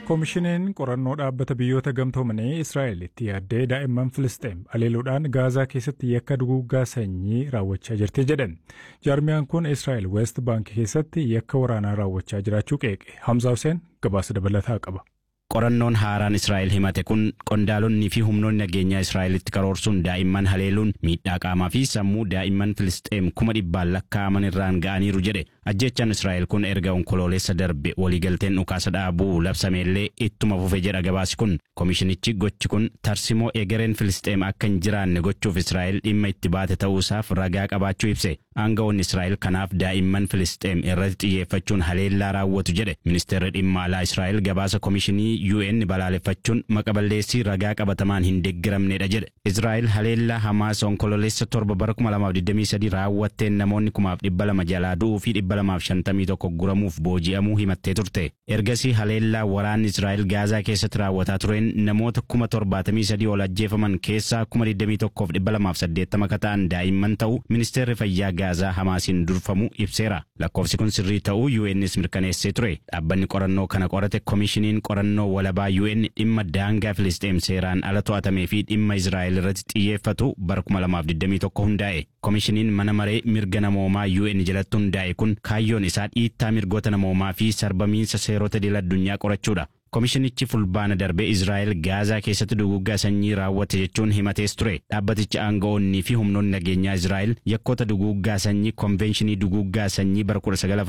Koomishiniin qorannoo dhaabbata biyyoota gamtoomanii Israa'el itti yaaddee daa'imman Filisxeem aleeluudhaan Gaazaa keessatti yakka duguuggaa sanyii raawwachaa jirti jedhan. Jaarmiyaan kun Israa'el West Bank keessatti yakka waraanaa raawwachaa jiraachuu qeeqe. Hamza Hussein gabaasa dabalataa qaba. Qorannoon haaraan Israa'el himate kun qondaalonni fi humnoonni nageenyaa Israa'elitti karoorsuun daa'imman haleeluun miidhaa qaamaa fi sammuu daa'imman Filisxeem kuma dhibbaan lakkaa'aman irraan ga'aniiru jedhe. Ajjechaan Israa'el kun erga onkoloolessa darbe waliigalteen dhukaasa dhaabuu labsameellee ittuma fufe jedha gabaasi kun. Komishinichi gochi kun tarsimoo egereen Filisxeem akka hin jiraanne gochuuf Israa'el dhimma itti baate ta'uusaaf ragaa qabaachuu ibse. Aangawoonni Israa'el kanaaf daa'imman Filisxeem irratti xiyyeeffachuun haleellaa raawwatu jedhe. Ministeerri dhimma alaa Israa'el gabaasa komishinii UN balaaleffachuun maqaballeessii ragaa qabatamaan hin deeggaramnedha jedhe. Israa'el haleellaa Hamaas onkololeessa torba bara 2023 raawwatteen namoonni kumaaf dhibba lama jalaa du'uu fi dhibba lamaaf shantamii tokko guramuuf booji'amuu himattee turte. Ergasii haleellaa waraanni Israa'el Gaazaa keessatti raawwataa tureen namoota kuma torbaatamii sadii ol ajjeefaman keessaa kuma 21 dhibba lamaaf saddeettama ka ta'an daa'imman ta'uu ministeerri fayyaa Gaazaa Hamaasiin durfamu ibseera. Lakkoofsi kun sirrii ta'uu UN's mirkaneessee ture. Dhaabbanni qorannoo kana qorate komishiniin qorannoo walabaa UN dhimma daangaa Filisxeem seeraan ala to'atamee fi dhimma Israa'el irratti xiyyeeffatu bara 2021 hundaa'e. Komishiniin mana maree mirga namoomaa UN jalatti hundaa'e kun kaayyoon isaa dhiittaa mirgoota namoomaa fi sarbamiinsa seerota idil addunyaa qorachuudha. Komishinichi fulbaana darbe Israa'el Gaazaa keessatti duguuggaa sanyii raawwate jechuun himatees ture. Dhaabbatichi aanga'oonnii fi humnoonni nageenyaa Israa'el yakkoota duguuggaa sanyii konvenshinii duguuggaa sanyii bara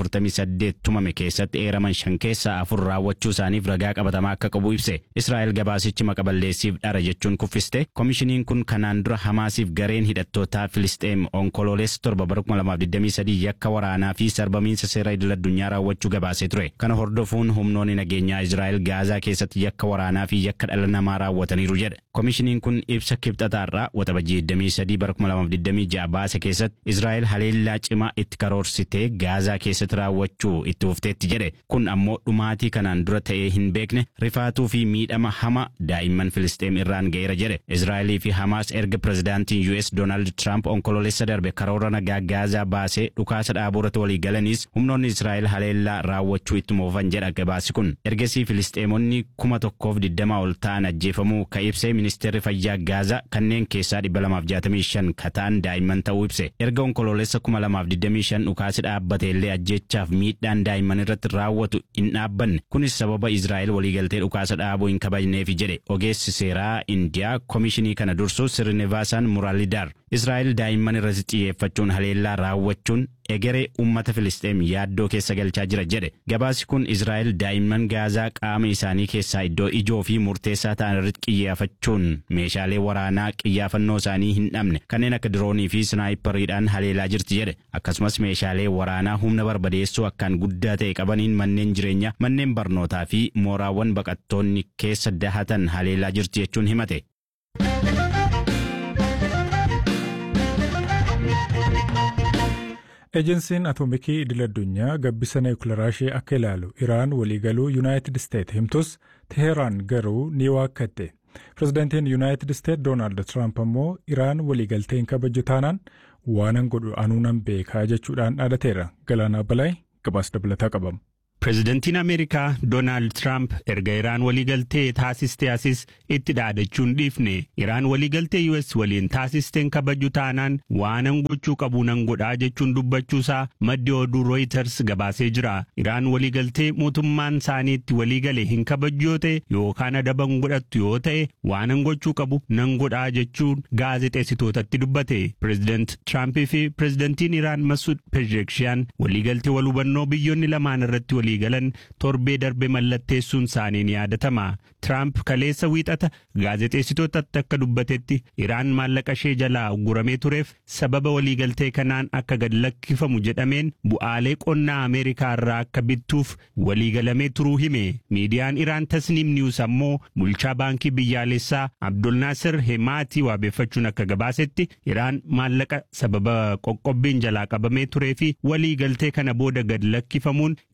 1948 tumame keessatti eeraman shan keessaa afur raawwachuu isaaniif ragaa qabatamaa akka qabu ibse. Israa'el gabaasichi maqaballeessiif dhara jechuun kuffiste. Komishiniin kun kanaan dura Hamaasiif gareen hidhattootaa Filisxeem onkoloolessa torba bara 2023 yakka waraanaa fi sarbamiinsa seera idil addunyaa raawwachuu gabaasee ture. Kana hordofuun humnoonni nageenyaa Israa'el Gaazaa keessatti yakka waraanaa fi yakka dhala namaa raawwataniiru jedhe. Komishiniin kun ibsa kibxataarraa waxabajii 23 bara 2026 baase keessatti Israa'el haleellaa cimaa itti karoorsitee Gaazaa keessatti raawwachuu itti fufteetti jedhe. Kun ammoo dhumaatii kanaan dura ta'ee hin beekne rifaatuu fi miidhama hama daa'imman Filisxeem irraan ga'eera jedhe. Israa'elii fi Hamaas erga pirezidaantiin US Doonaald Tiraamp onkoloolessa darbe karoora nagaa Gaazaa baasee dhukaasa dhaabuurratti walii galaniis humnoonni Israa'el haleellaa raawwachuu ittuma fufan jedha gabaasi kun. Ergasii Filisxeemonni kuma tokkoof digdamaa ol ta'an ajjeefamuu ka ibse ministeerri fayyaa Gaazaa kanneen keessaa dhibba lamaaf jaatamii shan ka ta'an daa'imman ta'uu ibse. Erga onkoloolessa kuma lamaaf digdamii shan dhukaasi dhaabbate illee ajjeechaaf miidhaan daa'imman irratti raawwatu hin dhaabbanne. Kunis sababa Israa'el waliigaltee dhukaasa dhaabuu hin kabajneefi jedhe ogeessi seeraa Indiyaa komishinii kana dursu Sirnivaasaan Muraalidaar. Israa'el daa'imman irratti xiyyeeffachuun haleellaa raawwachuun egeree uummata Filisxeem yaaddoo keessa galchaa jira jedhe. Gabaasi kun Israa'el daa'imman Gaazaa qaama isaanii keessaa iddoo ijoo fi murteessaa ta'an irratti xiyyeeffachuun meeshaalee waraanaa xiyyeeffannoo isaanii hin dhabne kanneen akka diroonii fi snaayipariidhaan haleelaa jirti jedhe. Akkasumas meeshaalee waraanaa humna barbadeessuu akkaan guddaa ta'e qabaniin manneen jireenyaa, manneen barnootaa fi mooraawwan baqattoonni keessa dahatan haleelaa jirti jechuun himate. Ejensiin Atoomikii idil addunyaa gabbisa niwukilaraa ishee akka ilaalu Iraan waliigaluu Yuunaayitid Isteet himtus Teheraan garuu ni waakkatte. Pireezidaantiin Yuunaayitid Isteet Doonaald Tiraamp ammoo Iraan waliigalteen kabaju taanaan waanan godhu anuu nan beekaa jechuudhaan dhaadateera. Galaanaa Balaay gabaasa dabalataa qabama. Pireezidantiin Ameerikaa Doonaald Tiraamp erga Iraan waliigaltee taasistee asis itti dhaadachuun dhiifne Iraan waliigaltee US waliin taasisteen kabaju taanaan waanan gochuu qabu nan godhaa jechuun dubbachuusaa maddi oduu Reuters gabaasee jira. Iraan waliigaltee mootummaan isaanii itti waliigale hin kabaju yoo ta'e yookaan adaban godhattu yoo ta'e waanan gochuu qabu nan godhaa jechuun gaazexeessitootatti dubbate. Pireezidant Tiraampii fi pireezidantiin Iraan Masuud Pezeshkiyan waliigaltee wal hubannoo biyyoonni lamaan irratti walii galan torbee darbe mallatteessuun isaanii ni yaadatama. Tiraamp kaleessa wiixata gaazexeessitootatti akka dubbatetti Iraan maallaqa ishee jalaa uguramee tureef sababa waliigaltee kanaan akka gad lakkifamu jedhameen bu'aalee qonnaa Ameerikaa irraa akka bittuuf waliigalamee turuu hime. Miidiyaan Iraan Tasniim Niwus ammoo bulchaa baankii biyyaalessaa Abdulnaasir Hemaatii waabeeffachuun akka gabaasetti Iraan maallaqa sababa qoqqobbiin jalaa qabamee turee fi waliigaltee kana booda gad lakkifamuun US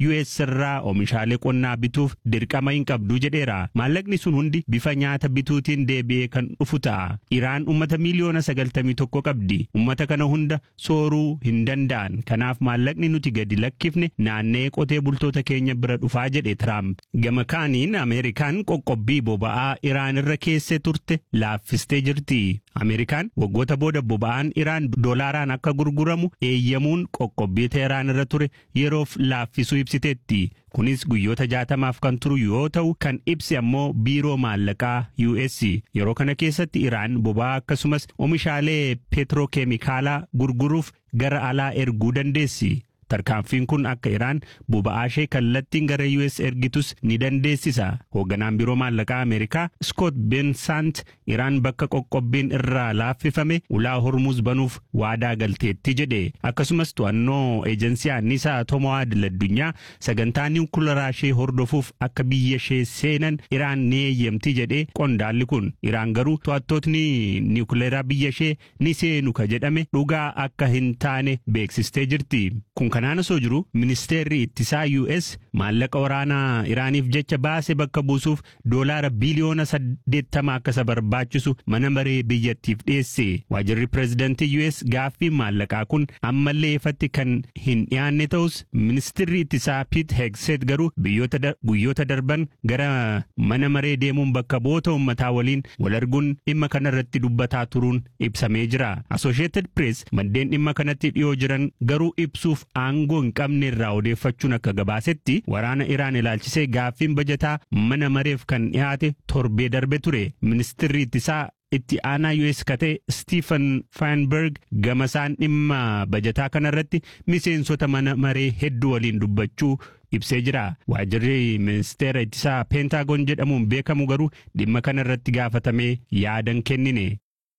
irraa oomishaalee qonnaa bituuf dirqama hin qabdu jedheera. Maallaqni sun hundi bifa nyaata bituutiin deebi'ee kan dhufu ta'a. Iraan uummata miiliyoona sagaltamii tokko qabdi. Uummata kana hunda sooruu hin danda'an. Kanaaf maallaqni nuti gadi lakkifne naannee qotee bultoota keenya bira dhufaa jedhe Tiraamp. Gama kaaniin Ameerikaan qoqqobbii boba'aa Iraan irra keessee turte laaffistee jirti. Ameerikaan waggoota booda boba'aan Iraan doolaaraan akka gurguramu eeyyamuun qoqqobbii Teheraan irra ture yeroof laaffisuu ibsiteetti. Kunis guyyoota jaatamaaf kan turu yoo ta'u kan ibse ammoo biiroo maallaqaa US yeroo kana keessatti Iraan boba'aa akkasumas oomishaalee peetirookeemikaalaa gurguruuf gara alaa erguu dandeessi. Tarkaanfiin kun akka Iraan boba'aa ishee kallattiin gara US ergitus ni dandeessisa. Hoogganaan biiroo maallaqaa Ameerikaa Scott Bensant Iraan bakka qoqqobbiin irraa laaffifame ulaa hormuuz banuuf waadaa galteetti jedhe. Akkasumas to'annoo eejensii anniisaa atomoo idil-addunyaa sagantaa niwukilaraa ishee hordofuuf akka biyya ishee seenan Iraan ni eeyyamti jedhe qondaalli kun. Iraan garuu to'attootni niwukilaraa biyya ishee ni seenu ka jedhame dhugaa akka hin taane beeksistee jirti. Kun kanaan osoo jiru ministeerri ittisaa US maallaqa waraanaa Iraaniif jecha baase bakka buusuuf doolaara biliyoona saddeettama akka isa barbaachisu mana maree biyyattiif dhiyeesse. Waajirri pireezidantii US gaaffii maallaqaa kun ammallee ifatti kan hin dhiyaanne ta'us ministeerri ittisaa Pete Hegseth garuu guyyoota darban gara mana maree deemuun bakka bu'oota uummataa waliin wal arguun dhimma kanarratti dubbataa turuun ibsamee jira. Associated Press maddeen dhimma kanatti dhiyoo jiran garuu ibsuuf aangoo hin qabne irraa odeeffachuun akka gabaasetti waraana Iraan ilaalchisee gaaffiin bajataa mana mareef kan dhiyaate torbee darbe ture. Ministeerri ittisaa itti aanaa US kate Stephen Feinberg gamasaan dhimma bajataa kanarratti miseensota mana maree hedduu waliin dubbachuu ibsee jira. Waajirri ministeera ittisaa Peentaagoon jedhamuun beekamu garuu dhimma kanarratti gaafatamee yaadan kennine.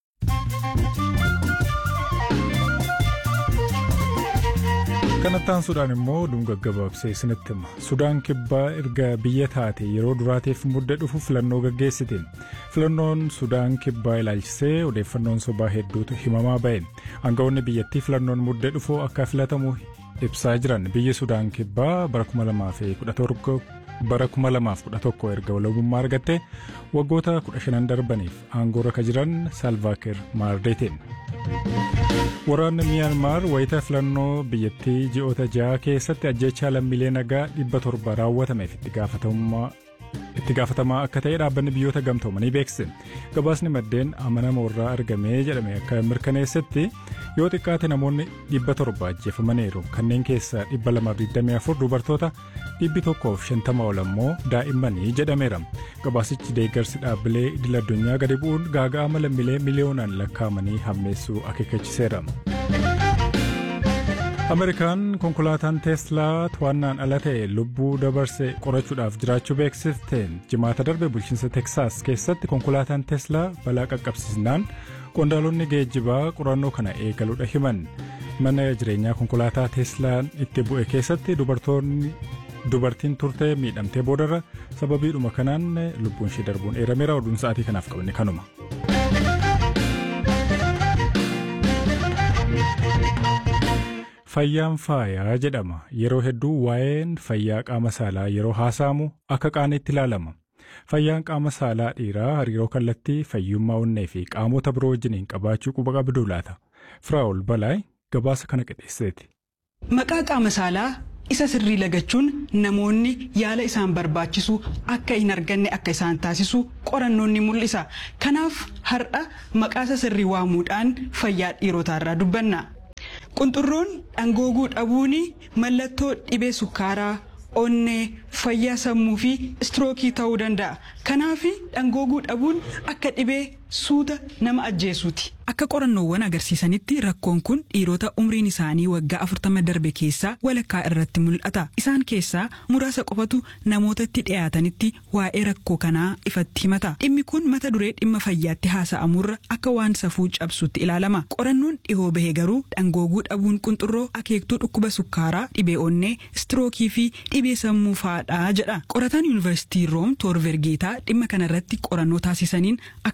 kanattaan sudaan immoo dhunga gabaabsee isinitti hima sudaan kibbaa erga biyya taate yeroo duraatiif mudda dhufu filannoo gaggeessite filannoon sudaan kibbaa ilaalchisee odeeffannoon sobaa hedduutu himamaa ba'e aangawoonni biyyattii filannoon mudda dhufu akka filatamu ibsaa jiran biyyi sudaan kibbaa bara 2017 bara 2011 erga walabummaa argatte waggoota 15 darbaniif aangoorra ka jiran saalvaakiir maardeetiin. Waraanni Miyaanmaar wayita filannoo biyyattii ji'oota ja'a keessatti ajjechaa lammiilee nagaa dhibba torba raawwatameef itti gaafatamaa akka ta'e dhaabbanni biyyoota gamtoomanii beeksise. Gabaasni maddeen amanama irraa argamee jedhame akka mirkaneessetti yoo xiqqaate namoonni dhibba torba ajjeefamaniiru kanneen keessaa dhibba lamaaf 24 dubartoota dhibbi tokkoof shantama ol ammoo daa'immanii jedhameera. Gabaasichi deeggarsi dhaabbilee idil addunyaa gadi bu'uun gaaga'ama lammiilee miliyoonaan lakkaa'amanii hammeessuu akeekkachiseera. Ameerikaan konkolaataan teeslaa to'annaan ala ta'e lubbuu dabarse qorachuudhaaf jiraachuu beeksifteen jimaata darbe bulchiinsa teksaas keessatti konkolaataan teeslaa balaa qaqqabsiisnaan qondaalonni geejjibaa qorannoo kana eegaluudha himan mana jireenyaa konkolaataa teeslaan itti bu'e keessatti dubartoonni dubartiin turtee miidhamtee boodarra sababiidhuma kanaan lubbuun ishee darbuun eerameera oduun sa'aatii kanaaf qabne kanuma. Fayyaan faayaa jedhama yeroo hedduu waa'een fayyaa qaama saalaa yeroo haasa'amu akka qaaniitti ilaalama. Fayyaan qaama saalaa dhiiraa hariiroo kallattii fayyummaa onnee fi qaamota biroo wajjiniin qabaachuu quba qabdu laata. Firaa'ol Balaay gabaasa kana qindeesseeti. Maqaa qaama saalaa isa sirrii lagachuun namoonni yaala isaan barbaachisu akka hin arganne akka isaan taasisu qorannoon ni mul'isa. Kanaaf har'a maqaa isa sirrii waamuudhaan fayyaa dhiirotaarraa dubbanna. Qunxurroon dhangooguu dhabuun mallattoo dhibee sukkaaraa, onnee, fayyaa sammuu fi istirookii ta'uu danda'a. Kanaaf dhangooguu dhabuun akka dhibee suuta nama ajjeesuuti. Akka qorannoowwan agarsiisanitti rakkoon kun dhiirota umriin isaanii waggaa afurtama darbe keessaa walakkaa irratti mul'ata. Isaan keessaa muraasa qofatu namootatti dhiyaatanitti waa'ee rakkoo kanaa ifatti himata. Dhimmi kun mata duree dhimma fayyaatti haasa'amurra akka waan safuu cabsutti ilaalama. Qorannoon dhihoo bahe garuu dhangooguu dhabuun qunxurroo akeektuu dhukkuba sukkaaraa, dhibee onnee, istirookii fi dhibee sammuu fa'aadha jedha. Qorataan yuunivarsiitii Room Toorvergeetaa dhimma kanarratti qorannoo taasisaniin akkaataa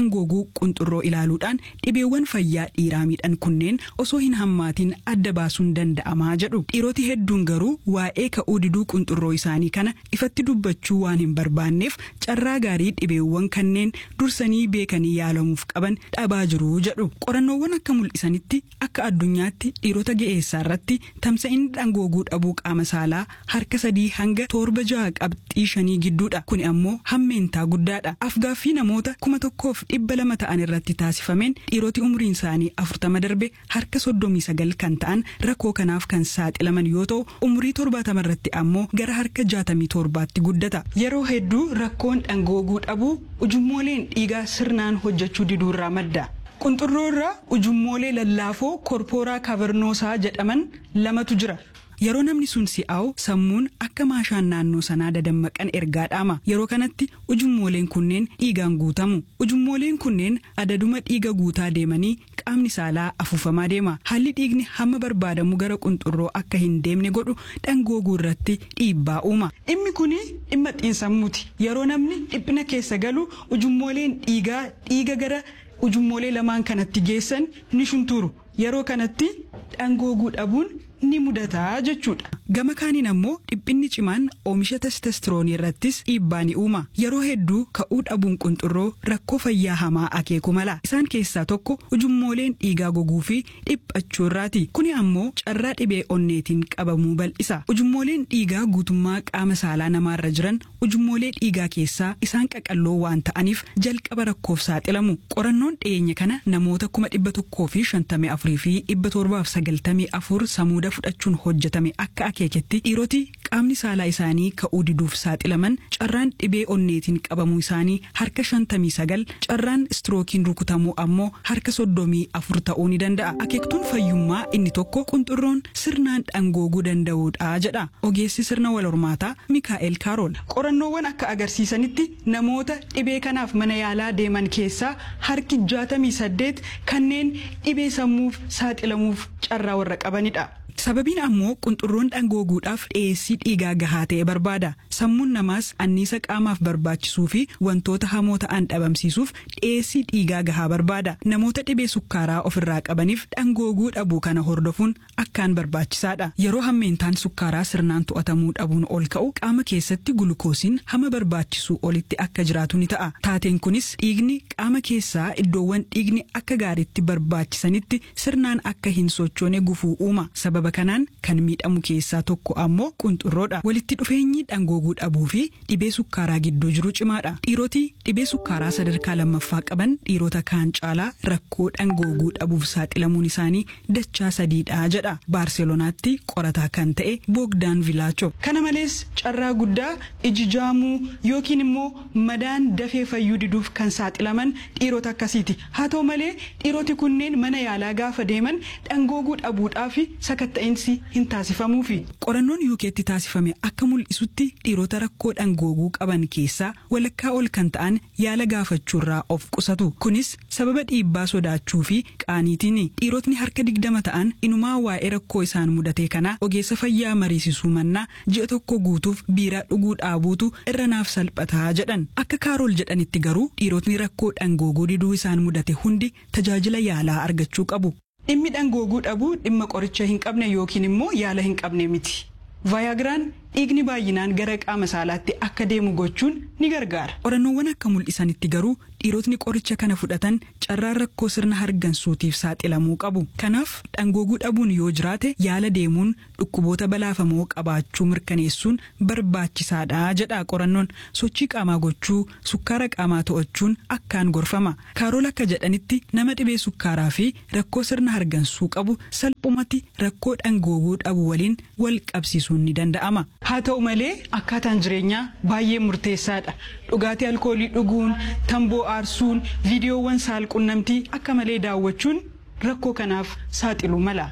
dhangooguu qunxurroo ilaaluudhaan dhibeewwan fayyaa dhiiraa miidhan kunneen osoo hin hammaatiin adda baasuun danda'amaa jedhu dhiiroti hedduun garuu waa'ee ka'uu diduu qunxurroo isaanii kana ifatti dubbachuu waan hin barbaanneef carraa gaarii dhibeewwan kanneen dursanii beekanii yaalamuuf qaban dhabaa jiru jedhu qorannoowwan akka mul'isanitti akka addunyaatti dhiirota ga'eessaa irratti tamsa'inni dhangooguu dhabuu qaama saalaa harka sadii hanga torba ja'a qabxii shanii gidduudha kuni ammoo hammeentaa guddaadha afgaaffii namoota kuma tokkoof dhibba lama ta'an irratti taasifameen dhiiroti umriin isaanii afurtama darbe harka soddomii sagal kan ta'an rakkoo kanaaf kan saaxilaman yoo ta'u umurii torbaatama irratti ammoo gara harka jaatamii torbaatti guddata yeroo hedduu rakkoon dhangooguu dhabuu ujummooleen dhiigaa sirnaan hojjechuu diduurraa madda. qunxurroo irraa ujummoolee lallaafoo korpooraa kaavernosaa jedhaman lamatu jira. Yeroo namni sun si'aawu sammuun akka maashaan naannoo sanaa dadammaqan ergaa dhaama yeroo kanatti ujummooleen kunneen dhiigaan guutamu ujummooleen kunneen adaduma dhiiga guutaa deemanii qaamni saalaa afuufamaa deema haalli dhiigni hamma barbaadamu gara qunxurroo akka hin deemne godhu dhangooguu irratti dhiibbaa uuma. Dhimmi kuni dhimma xiinsammuuti yeroo namni dhiphina keessa galu ujummooleen dhiigaa dhiiga gara ujummoolee lamaan kanatti geessan ni shunturu yeroo kanatti dhangooguu dhabuun ni mudataa jechuudha. Gama kaaniin ammoo dhiphinni cimaan oomisha testosteroonii irrattis dhiibbaa ni uuma. Yeroo hedduu ka'uu dhabuun qunxurroo rakkoo fayyaa hamaa akeeku mala. Isaan keessaa tokko ujummooleen dhiigaa goguu fi dhiphachuu irraati. Kuni ammoo carraa dhibee onneetiin qabamuu bal'isa. Ujummooleen dhiigaa guutummaa qaama saalaa namaarra jiran ujummoolee dhiigaa keessaa isaan qaqalloo waan ta'aniif jalqaba rakkoof saaxilamu. Qorannoon dhiyeenya kana namoota kuma dhibba tokkoo fi shantamii afurii fi dhibba torbaaf sagaltamii afur samuuda fudhachuun hojjetame akka akeeketti dhiiroti qaamni saalaa isaanii ka'uu diduuf saaxilaman carraan dhibee onneetiin qabamuu isaanii harka shantamii sagal carraan istirookiin rukutamuu ammoo harka soddomii afur ta'uu ni danda'a akeektuun fayyummaa inni tokko qunxurroon sirnaan dhangooguu danda'uudha jedha ogeessi sirna wal hormaataa mikaa'el kaarool qorannoowwan akka agarsiisanitti namoota dhibee kanaaf mana yaalaa deeman keessaa harki jaatamii saddeet kanneen dhibee sammuuf saaxilamuuf carraa warra qabanidha. Sababiin ammoo qunxurroon dhangooguudhaaf dhiyeessii dhiigaa gahaa ta'e barbaada. Sammuun namaas anniisa qaamaaf barbaachisuu fi wantoota hamoo ta'an dhabamsiisuuf dhiyeessii dhiigaa gahaa barbaada. Namoota dhibee sukkaaraa ofirraa qabaniif dhangooguu dhabuu kana hordofuun akkaan barbaachisaadha. Yeroo hammeentaan sukkaaraa sirnaan to'atamuu dhabuun ol ka'u qaama keessatti gulukoosiin hama barbaachisuu olitti akka jiraatu ni ta'a. Taateen kunis dhiigni qaama keessaa iddoowwan dhiigni akka gaariitti barbaachisanitti sirnaan akka hin sochoone gufuu uuma. Sababa kanaan kan miidhamu keessaa tokko ammoo qunxurroodha. Walitti dhufeenyi dhangooguu dhabuu fi dhibee sukkaaraa gidduu jiru cimaadha. Dhiiroti dhibee sukkaaraa sadarkaa lammaffaa qaban dhiirota kaan caalaa rakkoo dhangooguu dhabuuf saaxilamuun isaanii dachaa sadiidha jedha. Baarselonaatti qorataa kan ta'e Boogdaan Vilaacho. Kana malees carraa guddaa iji jaamuu yookiin immoo madaan dafee fayyuu diduuf kan saaxilaman dhiirota akkasiiti. Haa ta'u malee dhiiroti kunneen mana yaalaa gaafa deeman dhangooguu dhabuudhaa fi sakatta'insi hin taasifamuufi. Qorannoon UK'tti taasifame akka mul'isutti dhiirota rakkoo dhangooguu qaban keessaa walakkaa ol kan ta'an yaala gaafachuurraa of qusatu. Kunis sababa dhiibbaa sodaachuu fi qaaniitiin dhiirotni harka digdama ta'an inumaa waa'ee rakkoo isaan mudate kana ogeessa fayyaa mariisisuu mannaa ji'a tokko guutuuf biiraa dhuguu dhaabuutu irra naaf salphataa jedhan. Akka kaarool jedhanitti garuu dhiirotni rakkoo dhangooguu diduu isaan mudate hundi tajaajila yaalaa argachuu qabu. Dhimmi dhangooguu dhabuu dhimma qoricha hin qabne yookiin immoo yaala hin qabne miti. Vaayagiraan dhiigni baay'inaan gara qaama saalaatti akka deemu gochuun ni gargaara. Qorannoowwan akka mul'isanitti garuu dhiirotni qoricha kana fudhatan carraan rakkoo sirna hargansuutiif saaxilamuu qabu. Kanaaf dhangooguu dhabuun yoo jiraate yaala deemuun dhukkuboota balaafamoo qabaachuu mirkaneessuun barbaachisaadha jedha qorannoon sochii qaamaa gochuu sukkaara qaamaa to'achuun akkaan gorfama. Kaarool akka jedhanitti nama dhibee sukkaaraa fi rakkoo sirna hargansuu qabu salphumatti rakkoo dhangooguu dhabu waliin wal qabsiisuun ni danda'ama. Haa ta'u malee akkaataan jireenyaa baay'ee murteessaadha. Dhugaatii alkoolii dhuguun, tamboo aarsuun, viidiyoowwan saalqunnamtii akka malee daawwachuun rakkoo kanaaf saaxilu mala.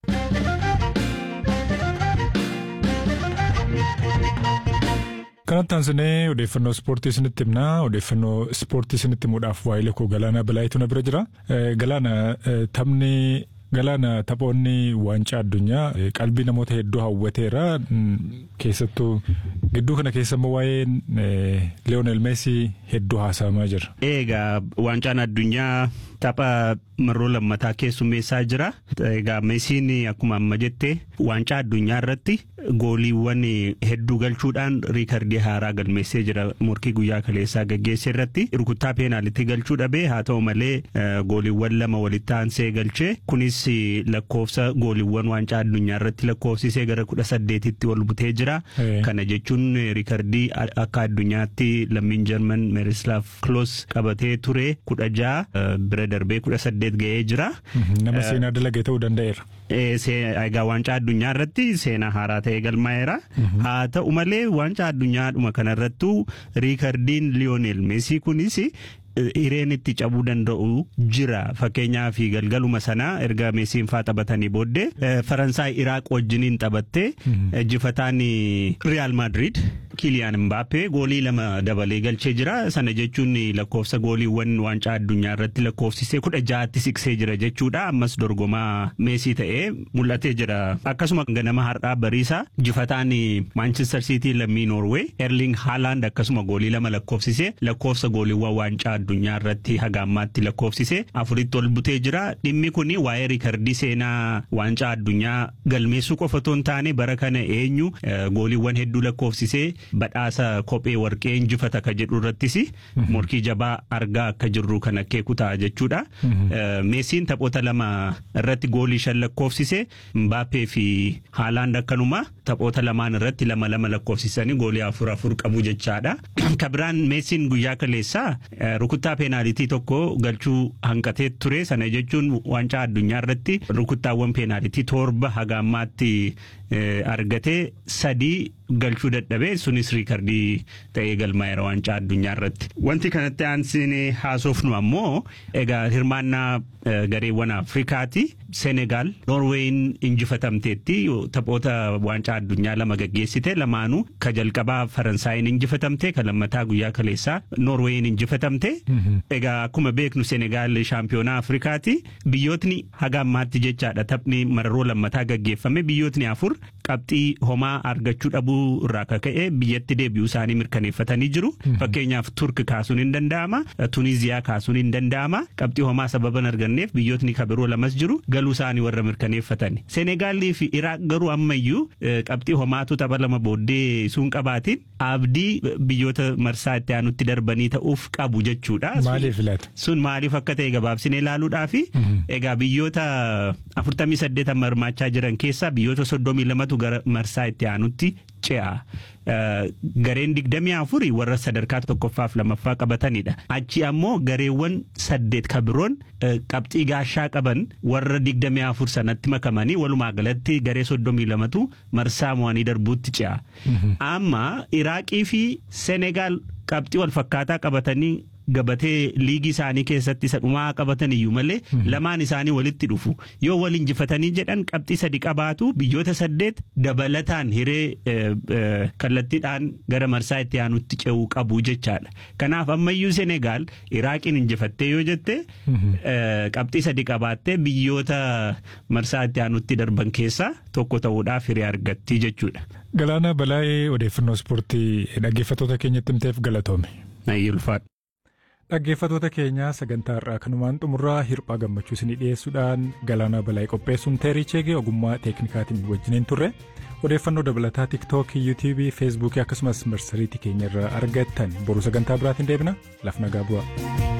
Kanatti aansinee odeeffannoo ispoortii isinitti himna. Odeeffannoo ispoortii isinitti himuudhaaf waa'ee koo Galaanaa Bilaayituu na bira jira. Galaana taphni Galaana taphoonni waancaa addunyaa qalbii namoota hedduu hawwateera. Keessattuu gidduu kana keessa immoo waa'een Leeyoonel Meesii hedduu haasa'amaa jira. Egaa waancaan addunyaa tapha marroo lammataa keessummeessaa jira. Egaa Meesiin akkuma amma jette waancaa addunyaa irratti gooliiwwan hedduu galchuudhaan riikardii haaraa galmeessee jira morkii guyyaa kaleessaa gaggeesse irratti rukuttaa peenaalitti galchuu dhabee haa ta'u malee gooliiwwan lama walitti aansee galchee kunis lakkoofsa gooliiwwan waancaa addunyaa irratti lakkoofsisee gara kudha saddeetitti ol butee jira. Kana jechuun riikardii akka addunyaatti lammiin jarman meerislaaf kloos qabatee ture kudha ja'a bira darbee kudha saddeet ga'ee jira. Nama seenaa dalagee ta'uu danda'eera. Egaa waancaa addunyaa irratti seenaa haaraa ta'e galmaa'eera. Haa ta'u malee waancaa addunyaadhuma kanarrattuu riikardiin Liyoonel Meesii kunis hireen itti cabuu danda'u jira fakkeenyaaf galgaluma sanaa erga meesiin faa taphatanii booddee faransaay iraaq wajjiniin taphattee injifataan riyaal maadriid kiliyaan mbaappee goolii lama dabalee galchee jira sana jechuun lakkoofsa gooliiwwan waancaa addunyaa irratti lakkoofsisee kudha ja'atti siqsee jira jechuudha ammas dorgomaa meesii ta'ee mul'atee jira akkasuma ganama har'aa bariisa injifataan maanchister siitii lammii noorwee erling haalaand akkasuma goolii lama lakkoofsisee lakkoofsa gooliiwwan waancaa addunyaa irratti haga ammaatti lakkoofsise afuritti ol butee jira dhimmi kun waa'ee riikardii seenaa waancaa addunyaa galmeessuu qofa otoo hin taane bara kana eenyu gooliiwwan hedduu lakkoofsisee badhaasa kophee warqee injifata ka jedhu irrattis morkii jabaa argaa akka jirru kan akeeku ta'a jechuudha. Meesiin taphoota lama irratti goolii shan lakkoofsise Mbaappee fi Haalaand akkanuma taphoota lamaan irratti lama lama lakkoofsisanii goolii afur afur qabu jechaadha. Kabiraan Meesiin guyyaa kaleessaa rukuttaa peenaalitii tokko galchuu hanqatee ture sana jechuun waancaa addunyaa irratti rukuttaawwan peenaalitii torba haga ammaatti argatee sadii galchuu dadhabee sunis riikardii ta'ee galmaa'eera waancaa addunyaa irratti. Wanti kanatti aansinee haasofnu ammoo egaa hirmaannaa gareewwan Afrikaati. Senegaal Noorweeyin injifatamteetti taphoota waancaa addunyaa lama gaggeessite lamaanuu ka jalqabaa Faransaayin injifatamte ka lammataa guyyaa kaleessaa Noorweeyin injifatamte. Egaa akkuma beeknu Senegaal shaampiyoonaa Afrikaati. Biyyootni haga ammaatti jechaadha taphni mararoo lammataa gaggeeffame biyyootni afur qabxii homaa argachuu dhabuu irraa kaka'e biyyatti deebi'uu isaanii mirkaneeffatanii jiru. Fakkeenyaaf Turk kaasuun hin danda'ama. Tuniziyaa kaasuun hin danda'ama. Qabxii homaa sababa hin arganneef biyyootni kabiroo lamas jiru galuu isaanii warra mirkaneeffatan. Senegaalii fi Iraaq garuu ammayyuu qabxii homaatu tapha lama booddee sun qabaatiin abdii biyyoota marsaa itti aanutti darbanii ta'uuf qabu jechuudha. Maaliif laata? Sun maaliif akka ta'e gabaabsinee ilaaluudhaa fi egaa biyyoota afurtamii saddeetan hirmaachaa jiran keessaa biyyoota soddomii lamatu gara marsaa itti aanutti ce'a. Gareen digdamii afurii warra sadarkaa tokkoffaaf lamaffaa qabatanidha. Achi ammoo gareewwan saddeet kabiroon qabxii gaashaa qaban warra digdamii afur sanatti makamanii walumaa galatti garee soddomii lamatu marsaa mo'anii darbuutti ce'a. Amma Iraaqii fi Senegaal qabxii wal fakkaataa qabatanii gabatee liigii isaanii keessatti isa dhumaa qabatan iyyuu malee lamaan isaanii walitti dhufu yoo wal injifatanii jedhan qabxii sadi qabaatu biyyoota saddeet dabalataan hiree kallattiidhaan gara marsaa itti aanutti ce'uu qabu jechaadha kanaaf ammayyuu senegaal iraaqiin injifattee yoo jette qabxii sadi qabaattee biyyoota marsaa itti aanutti darban keessaa tokko ta'uudhaaf hiree argatti jechuudha. Galaana balaa'ee odeeffannoo ispoortii dhaggeeffattoota keenyatti himteef galatoome. Ulfaadha. Dhaggeeffattoota keenya sagantaa irraa kanumaan xumurraa hirphaa gammachuu isinii dhiyeessuudhaan galaana balaa'ee qopheessuun teerii cheegee ogummaa teeknikaatiin wajjiniin turre odeeffannoo dabalataa tiiktookii yuutiibii feesbuukii akkasumas marsariitii keenya irraa argattan boru sagantaa biraatiin deebina laf nagaa bu'a.